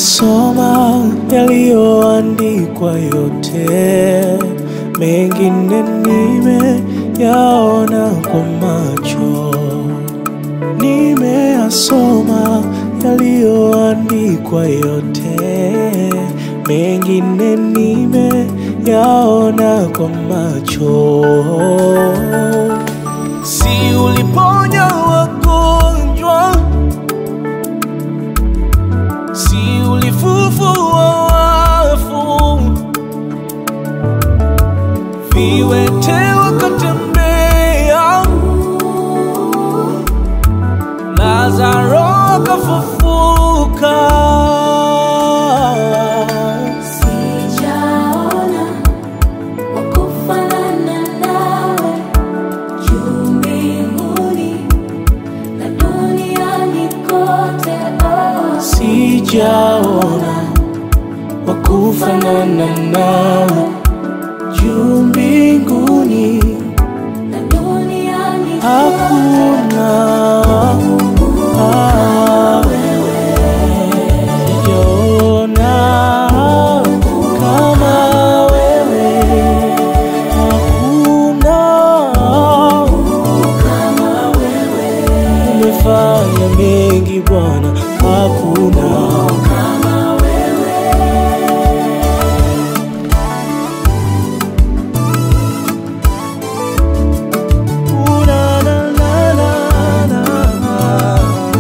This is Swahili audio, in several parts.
Nimeyasoma yaliyoandikwa yote, mengine nimeyaona kwa macho. Nimeyasoma yaliyoandikwa yote, mengine nimeyaona kwa macho. Si uliponya wagonjwa, si ulifufua wafu, viwete wakatembea, Lazaro akafufuka. Sijaona wakufanana nawe juu mbinguni na duniani kote. Oh, Sijaona wakufanana nawe juu mbinguni na duniani hakuna. Ah, sijaona kama wewe, hakuna kama wewe, umefanya mengi Bwana, hakuna kama wewe. Na, na, na, na, na.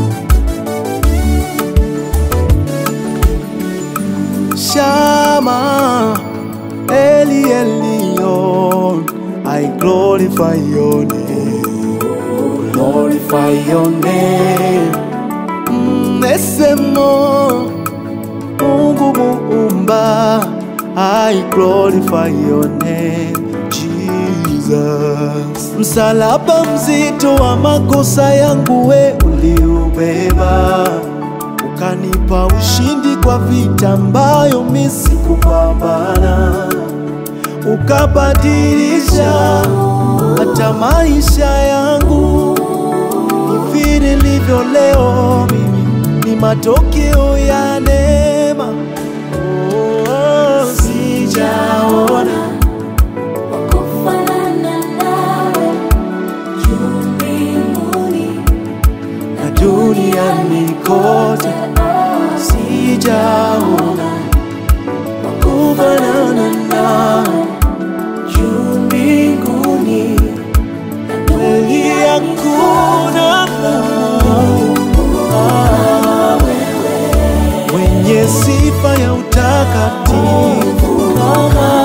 Shama Eli Elion I glorify your name Glorify your name Mm, Esemo Mungu muumba I glorify your name Jesus Msalaba mzito wa makosa yangu we uliubeba ukanipa ushindi kwa vita ambayo mi sikupambana, ukabadilisha hata maisha yangu. Hivi nilivyo leo mimi ni matokeo ya neema. Oh, sijaona Wakufanana nawe juu mbinguni na duniani kote, Oh, sijaona kufanana nawe juu mbinguni kweli hakuna Ah, mwenye sifa ya utakatifu kama